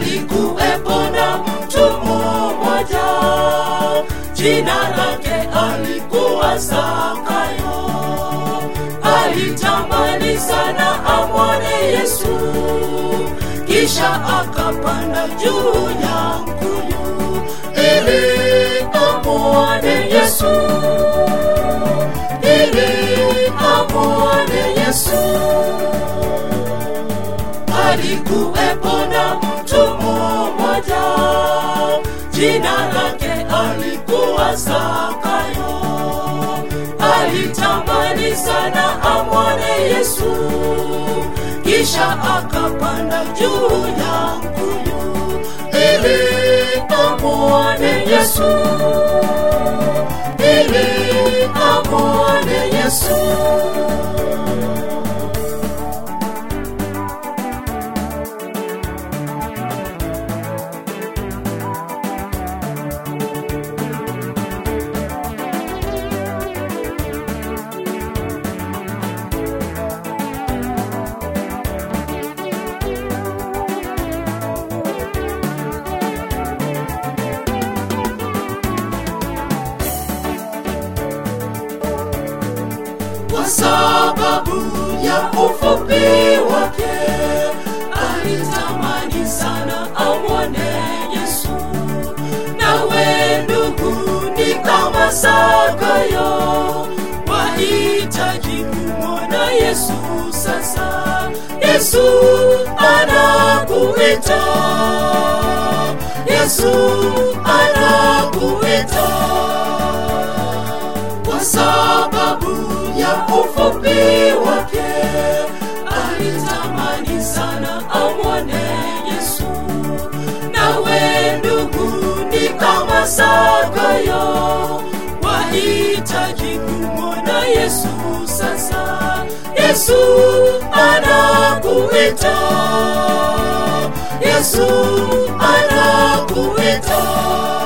alikuwepo na mtu mmoja jina lake alikuwa Zakayo. Alitamani sana amwone Yesu, kisha akapanda juu ya mkuyu ili amwone Yesu, ili amwone Yesu. Alikuwepo na mtu mmoja jina lake alikuwa Zakayo. Alitamani sana amwone Yesu, kisha akapanda juu ya mkuyu ili amwone Yesu, ili amwone Yesu. kwa sababu ya ufupi wake alitamani sana amwone Yesu. Nawe ndugu, ni kama Zakayo, wahitaji kumwona Yesu sasa. Yesu anakuita, Yesu anakuita kwa sababu ya ufupi wake alitamani sana amwone Yesu. Nawe ndugu, ni kama Zakayo, wahitaji kumwona Yesu sasa. Yesu anakuita, Yesu anakuita.